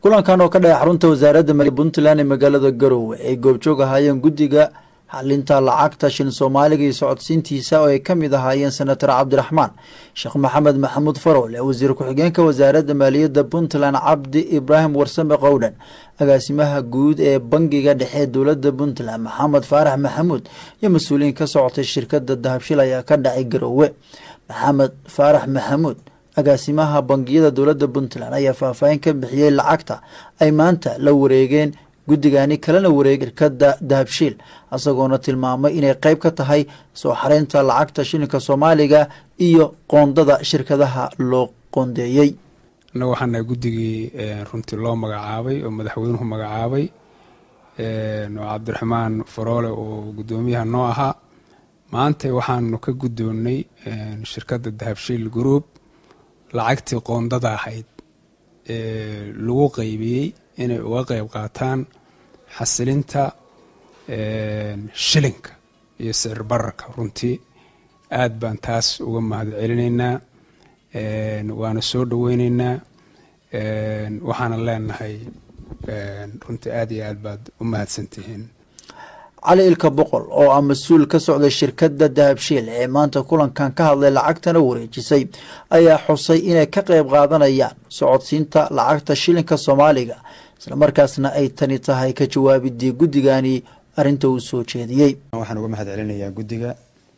kulankan oo ka dhacay xarunta wasaaradda maliya puntland ee magaalada garowe ay goobjoog ahaayeen guddiga xalinta lacagta shilin soomaaliga iyo socodsiintiisa oo ay ka mid ahaayeen senator cabdiraxmaan sheekh maxamed maxamuud farowle wasiir ku-xigeenka wasaaradda maaliyadda puntland cabdi ibraahim warsame qowdhan agaasimaha guud ee bangiga dhexe dowladda puntland maxamed faarax maxamuud iyo mas-uuliyiin ka socotay shirkada dahabshil ayaa ka dhacay garowe maxamed faarax maxamuud agaasimaha bangiyada dowladda puntland ayaa faahfaahin ka bixiyey lacagta ay maanta la wareegeen guddigani kalena wareegay shirkada dahabshiil isagoona tilmaamay inay qeyb ka tahay soo xareynta lacagta shilinka soomaaliga iyo qoondada shirkadaha loo qoondeeyey annaga waxaan nahay guddigii runtii loo magacaabay oo madaxweynuhu magacaabay oo cabdiraxmaan faroole oo guddoomiyaha noo ahaa maanta waxaanu ka guddoonnay shirkadda dahabshiil group lacagtii qoondada ahayd ee lagu qeybiyey inay uga qeyb qaataan xasilinta shilinka iyo sicir bararka runtii aad baan taas uga mahad celinaynaa waana soo dhoweyneynaa waxaana leenahay runtii aad iyo aad baad u mahadsantihiin cali ilka boqol oo ah mas-uul ka socday shirkadda dahabshiil ee maanta kulankan ka hadlay lacagtana wareejisay ayaa xusay inay ka qeyb qaadanayaan socodsiinta lacagta shilinka soomaaliga islamarkaasna ay tani tahay ka jawaabidii guddigani arinta uu soo jeediyey waxaan uga mahad celinayaa guddiga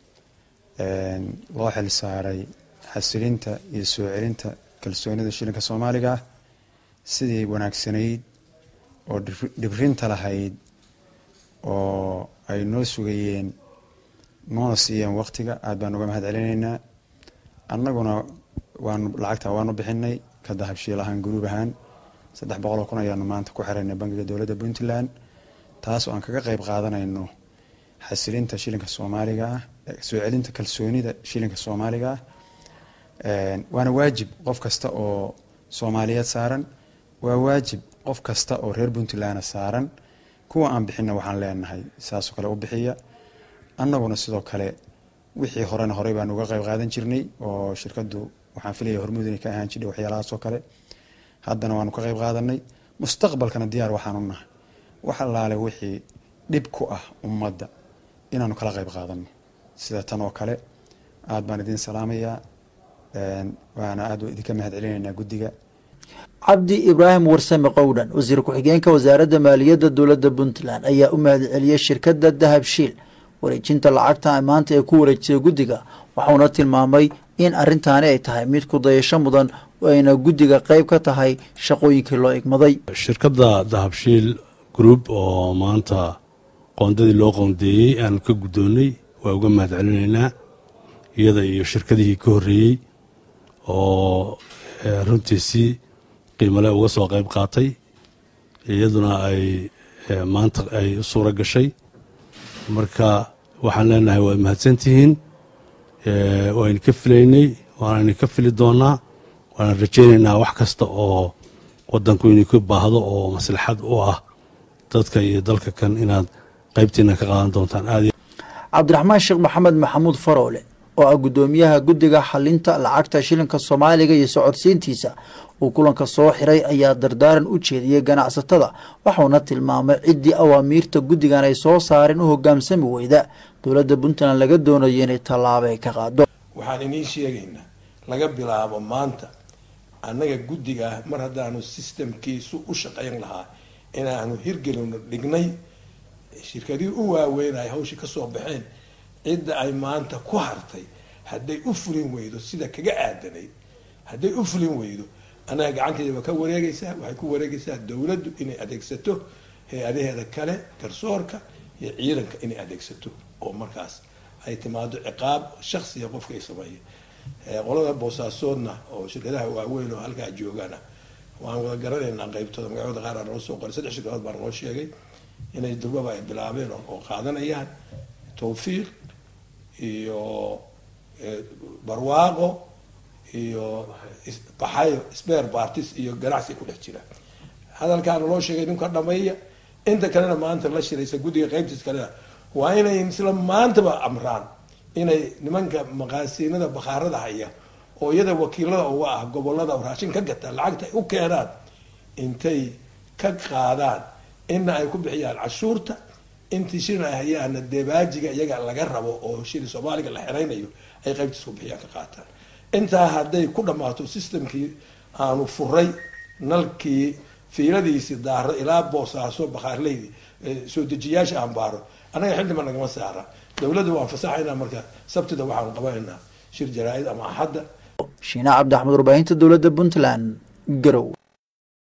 loo xil saaray xasilinta iyo soo celinta kalsoonida shilinka soomaaliga ah sidii wanaagsanayd oo dhibrinta lahayd oo ay noo sugayeen noona siiyeen waqtiga aad baan uga mahad celinaynaa annaguna waanu lacagta waanu bixinay ka dahabshiil ahaan guruub ahaan saddex boqol oo kun ayaanu maanta ku xiraynay bangiga dowladda puntland taas oo aan kaga qeyb qaadanayno xasilinta shilinka soomaaliga ah soo celinta kalsoonida shilinka soomaaliga ah waana waajib qof kasta oo soomaaliyeed saaran waa waajib qof kasta oo reer puntlandna saaran kuwa aan bixina waxaan leenahay saasoo kale u bixiya annaguna sidoo kale wixii horena horey baan uga qeyb qaadan jirnay oo shirkadu waxaan filaya hormuud inay ka ahaan jirnay waxyaalahaas oo kale haddana waanu ka qeyb qaadanay mustaqbalkana diyaar waxaanu nahay wax allaale wixii dhib ku ah ummadda inaanu kala qeyb qaadano sida tan oo kale aad baan idiin salaamayaa waana aad idinka mahad celinaynaa guddiga cabdi ibraahim warsame qowdhan wasiir ku-xigeenka wasaaradda maaliyadda dowladda puntland ayaa u mahad celiyey shirkadda dahabshiil wareejinta lacagta maanta ee ku wareejisay guddiga waxauna tilmaamay in arintaani ay tahay mid ku dayasho mudan ayna guddiga qeyb ka tahay shaqooyinkii loo igmaday shirkadda dahabshiil group oo maanta qoondadii loo qoondeeyey aanu ka guddoonnay waa uga mahad celinaynaa iyada iyo shirkadihii ka horreeyey oo runtii si qiimale uga soo qayb qaatay iyaduna ay maanta ay u suura gashay marka waxaan leenahay waad mahadsantihiin waynu ka filaynay waanaynu ka fili doonaa waana rajaynaynaa wax kasta oo wadanku inuu ka baahdo oo maslaxad u ah dadka iyo dalka kan inaad qaybtiina ka qaadan doontaan aad cabdiraxmaan sheekh maxamed maxamuud faroole oo ah guddoomiyaha guddiga xalinta lacagta shilinka soomaaliga iyo socodsiintiisa uu kulanka soo xiray ayaa dardaaran u jeediyey ganacsatada waxauna tilmaamay ciddii awaamiirta guddigan ay soo saareen u hogaamsami weyda dowladda puntland laga doonayo inay tallaabay ka qaado waxaan inii sheegaynaa laga bilaabo maanta annaga guddiga ah mar haddaanu sistamkiisu u shaqayn lahaa inaanu hirgelino dhignay shirkadihii u waaweynaya hawshii kasoo baxeen cidda ay maanta ku hartay hadday u fulin weydo sida kaga aadanayd hadday u fulin weydo annaga gacanteeda waa ka wareegaysaa waxay ku wareegaysaa dowladdu inay adeegsato hay-adaheeda kale garsoorka iyo ciidanka inay adeegsato oo markaas ay timaado ciqaab shaksiga qofka ay sameeya qolada boosaasoodna oo shirkadaha waaweyn oo halkaa joogaana waan wada garanaynaa qeybtooda magacooda qaar aa noo soo qoray saddex shirkadood baa noo sheegay inay durbaba ay bilaabeen oo qaadanayaan tawfiiq iyo barwaaqo iyo baxayo sper partis iyo ganacsi ku dhex jira hadalkaana loo sheegay ninka dhameeya inta kalena maanta la shiraysa guddiga qeybtiis kalena waa inay isla maantaba amraan inay nimanka maqaasiinada bakhaarada haya oo iyada wakiilada uga ah gobolada raashin ka gata lacagta ay u keenaan intay ka qaadaan ina ay ku bixiyaan cashuurta intii shilin ay hayaana debaajiga iyaga laga rabo oo shilin soomaaliga la xeraynayo ay qaybtiis ku bixiyaan ka qaataan intaa hadday ku dhammaato systemkii aanu furay nalkii fiiladiisii daaro ilaa boosaaso bakhaarleydi soo dejiyaasha aan baaro annaga xildhiban nagama saara dowladda waan fasaxaynaa marka sabtida waxaanu qabanaynaa shir jaraa-id ama axadda shiine cabdi axmed warbaahinta dowladda puntland garow